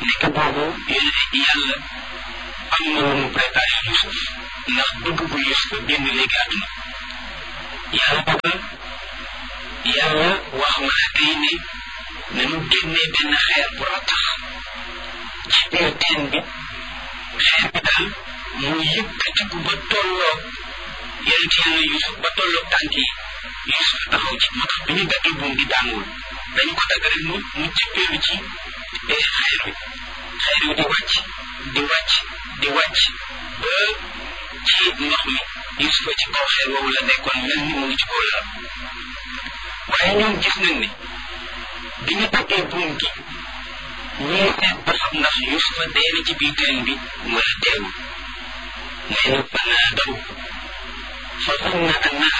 nekk boobu yàlla am na lu mu préparé Yusuf ndax bëgg bu Yusuf génn léegi àdduna yàlla dogal yàlla wax malaaka yi ne nañu génnee benn xeer bu rattax ci biir teen bi xeer bi daal mu yëkkatiku ba tolloo yonent yàlla Yusuf ba tolloo tànk yi Yusuf taxaw ci moo tax bi ñu daggee buum gi daanwul dañu ko dagg rek mu mu cëppeelu ci xeer wi xeer wi di wàcc di wàcc di wàcc ba ci ndox mi Yusuf ci kaw xeer woowu la nekkoon mel ni mu ngi ci kaw lalam waaye ñoom gis nañ ne bi ñu daggee buum gi ñii seet ba xam ndax Yusufa dee na ci biir teen bi wala deewul nee na banaa daw fa zanna annaha